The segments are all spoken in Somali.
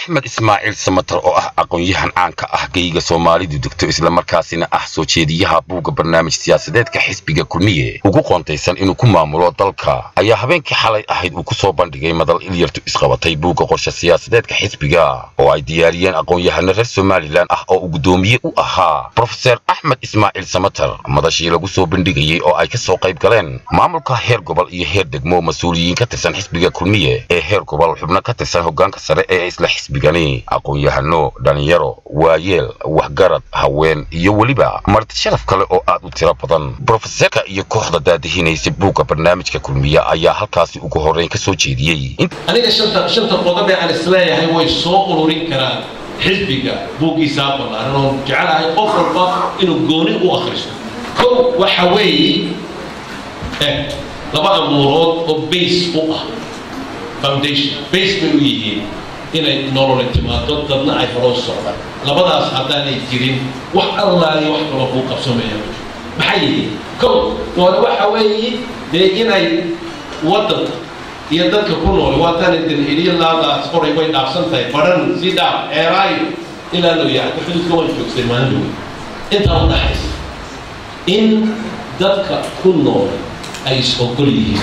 axmed ismaaciil samatar oo ah aqoon-yahan caanka ah geyga soomaalidu degto islamarkaasina ah soo jeediyaha buugga barnaamij siyaasadeedka xisbiga kulmiye ugu qoontaysan inuu ku maamulo dalka ayaa habeenkii xalay ahayd uu ku soo bandhigay madal ilyartu isqabatay buugga qorshe siyaasadeedka xisbiga oo ay diyaariyeen aqoon-yahano reer somalilan ah oo uu guddoomiye u ahaa brofeser axmed ismaaciil samatar madashii lagu soo bandhigayey oo ay ka soo qayb galeen maamulka heer gobol iyo heer degmo mas-uuliyiin ka tirsan xisbiga kulmiye ee heer gobol xubno ka tirsan hoggaanka sare ee isla xisbigani aqoon-yahano dhalinyaro waayeel waxgarad haween iyo weliba marti sharaf kale oo aad u tiro badan brofeserka iyo kooxda daadihinaysa buugga barnaamijka kulmiye ayaa halkaasi ugu horreyn ka soo jeediyey aniga shanta shanta qodob ee aan isleeyahay way soo ururin karaan xisbiga buuggiisaa ballaaran oo jecelahay qof walba inuu gooni u akhristo kow waxa weeye eh laba amuurood oo base u ah foundation base bay u yihiin inay nolole timaado dadna ay horoo socdaan labadaas haddaanay jirin wax allaaliyo wax kaloo kuu qabsamaya maxay yihiin kow doole waxa weeye dee inay waddanka iyo dadka ku nool waatan idin iliyo laadaas qoray way dhaafsan tahay baran si dhaaf ceeraayo ilaa loo yahay xuduudka waan joogsay maalin weyn intaa u dhaxaysa in dadka ku nool ay is-ogol yihiin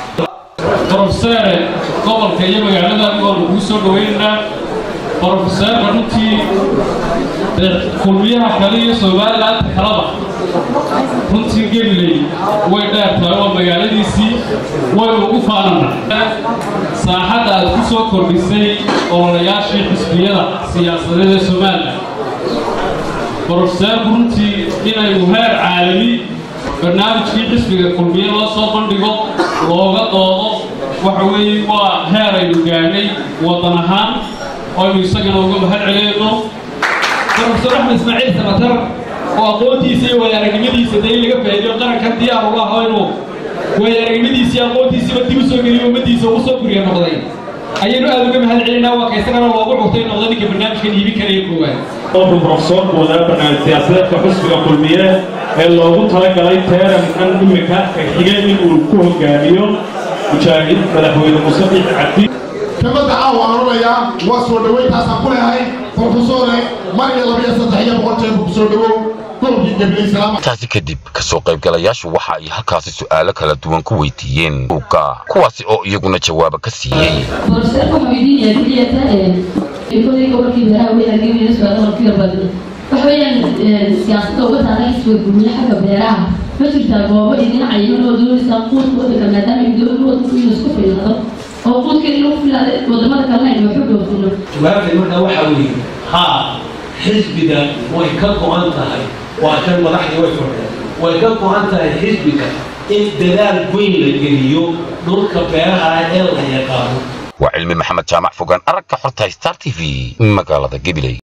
brofeseere gobolka iyo magaalada anigoonu kuu soo dhawaynaynaa brofeseerka runtii kulmiyaha kale iyo somalilaanta kalaba runtii gemiley way dheer tahay oo magaaladiisii waynu ugu faanana saaxadda aad ku soo kordhisay ololayaashii xisbiyada siyaasadeed ee somalilan brofeseerku runtii inaynu heer caalami barnaamijkii xisbiga kulmiye loo soo bandhigo looga doodo waxa weeye waa heer aynu gaadhnay waddan ahaan aynu isagana uga mahad celinayno brofesor axmed ismaaciil samatar oo aqoontiisa iyo waayaaragnimadiisa dee in laga faa'iidiyo qarankan diyaar uga aho inuu waayaaragnimadiisa iyo aqoontiisiiba dib u soo geliyo ummadiisa ugu soo guriya noqday ayaynu aad uga mahad celinaa waa ka isagana loogu cugtay noqda ninka barnaamijkan iibin karaya koowaad wuxuu profesorku wadaa barnaamij siyaasadeedka xisbiga kulmiye ee loogu talagalay teerankan imika xigeen inuu ku hogaamiyo mujaahid madaxweyne musafiix cabdi kelmadda caawa aan odhanayaa waa soo dhoweyntaasaan ku leehay brofesore mar iyo laba iyo saddex iyo boqol jeer ku soo dhowow gobolkii gabiley salaam intaasi kadib kasoo qaybgalayaashu waxa ay halkaasi su'aalo kala duwan ku weydiiyeen buugga kuwaasi oo iyaguna jawaabo ka siiyey brofeserka wuxuu weydiinayaa keliyata kolay gobolkii beeraha weynaageynaya su-aalo markii yarbadna waxa weeyaan siyaasadda uga taala xisbiga gurmiye xagga beeraha ma jirtaa goobo idin cayiman oo doonaysaa quudka waddanka maadaama ay dowladda waddanku inuu isku fiilnado oo quudka in lagu filaada wadamada kalena aynu waxu dhoofino jawaabtay markaa waxaa weeye haa xisbiga way ka go-an tahay waa kan madaxdii way fadhiyaan way ka go-an tahay xisbiga in dadaal weyn la geliyo dhulka beeraha ee la yaqaano waa cilmi maxamed jaamac fogaan aragga xorta star t v magaalada gabiley